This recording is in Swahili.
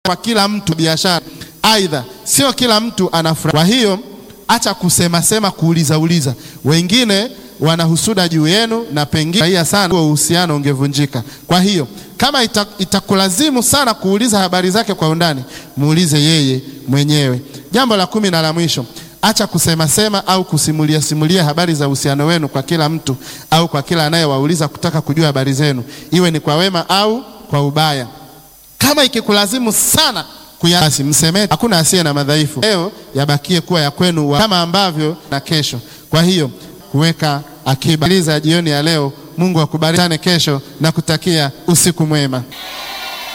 kwa kila mtu biashara, aidha sio kila mtu anafurahi. Kwa hiyo acha kusema sema, kuuliza uliza. Wengine wanahusuda juu yenu na pengine sana huo uhusiano ungevunjika. Kwa hiyo kama ita, itakulazimu sana kuuliza habari zake kwa undani, muulize yeye mwenyewe. Jambo la kumi na la mwisho, acha kusema sema au kusimulia simulia habari za uhusiano wenu kwa kila mtu au kwa kila anayewauliza kutaka kujua habari zenu, iwe ni kwa wema au kwa ubaya. Kama ikikulazimu sana basi msemee. Hakuna asiye na madhaifu. Leo yabakie kuwa ya kwenu wa, kama ambavyo na kesho. Kwa hiyo kuweka akiba. Jioni ya leo, Mungu akubariki kesho na kutakia usiku mwema.